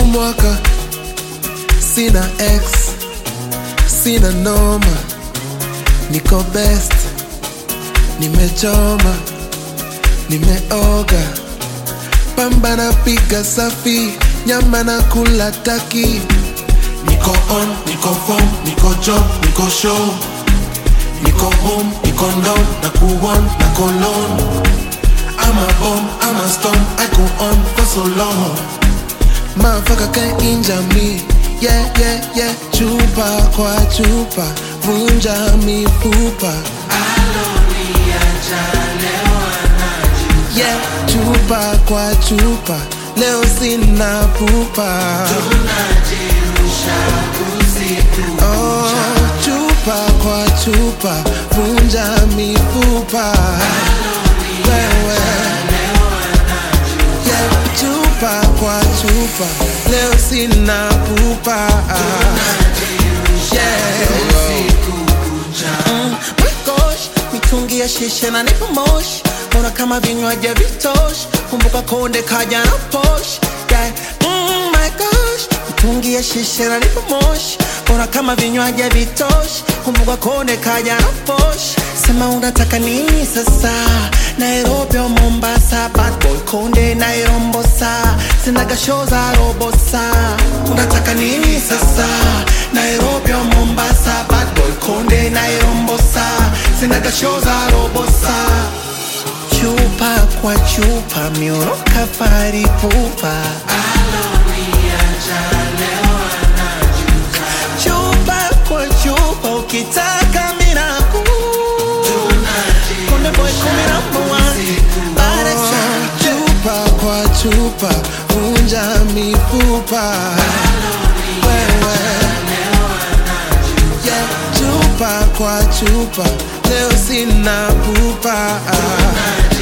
mwaka sina ex sina noma niko best nimechoma nimeoga pamba na piga safi nyama na kula taki niko on niko form niko job niko show niko home niko down na kuon na kolon I'm a bomb, I'm a storm, I go on for so long. Motherfucker can't injure me. Yeah, yeah, yeah. Chupa kwa chupa, vunja mifupa. Yeah, chupa kwa chupa, leo sina pupa. Oh, chupa kwa chupa, vunja mifupa. Wewe. Yeah, chupa kwa chupa, leo sina pupa. Yeah. Mm, my gosh, mitungi ya shisha na nipo moshi mbona kama vinywaji vitoshi kumbuka konde kaja na posh yeah. mm, my gosh mitungi ya shisha na nipo moshi mbona kama vinywaji vitoshi kumbuka konde kaja na posh sema unataka nini sasa nairobi au mombasa bad boy konde nairombosa sinaga show za robosa unataka nini sasa nairobi au mombasa bad boy konde nairombosa sinaga show za robosa chupa kwa chupa mioroka fari pupa chupa kwa chupa ukitaka minaku konde boy kumi number one Bada cha- chupa kwa chupa vunja mifupa wewe yeah, chupa kwa chupa leo sina pupa